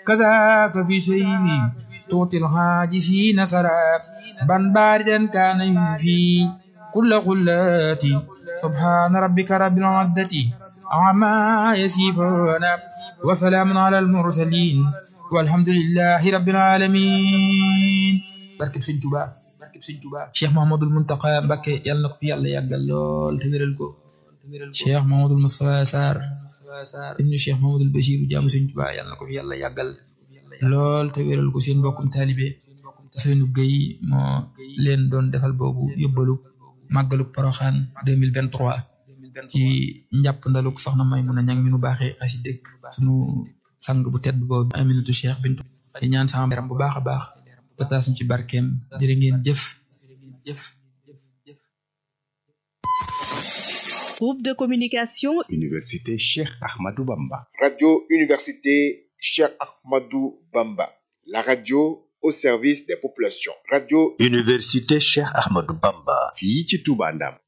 كذاك في سيبي تعطي الحاجسين سراب بن باردا كان في كل خلاتي سبحان ربك رب العزة عما يصفون وسلام على المرسلين والحمد لله رب العالمين barkeb Sëñ Tuubaa barkeb Sëñ Tuubaa Cheikh Mahamadul Muntaqa Mbakke yàlla na ko fi yàlla yàggal lool te wéral ko Cheikh Mahamadul Moustapha Sarr ibnu Cheikh Mahamadul Bachir jaamu Sëñ Tuubaa yàlla na ko fi yàlla yàggal lool te wéral ko seen mbokkum taalibe Seynu Gëy moo leen doon defal boobu yóbbalu màggaluk Poroxaan 2023 ci njàpp ndaluk soxna Maymuna Ñaŋ mi nu baaxee xasi dëkk sunu sang bu tedd boobu Aminatu Cheikh Bintu di ñaan sama yaram bu baax a baax te taas ñu ci barkeem jërë ngeen jëf jëf Groupe de communication Université Cheikh Ahmadou Bamba. Radio Université Cheikh Ahmadou Bamba. La radio au service des populations. Radio Université Cheikh Ahmadou Bamba. fii ci Touba Ndam.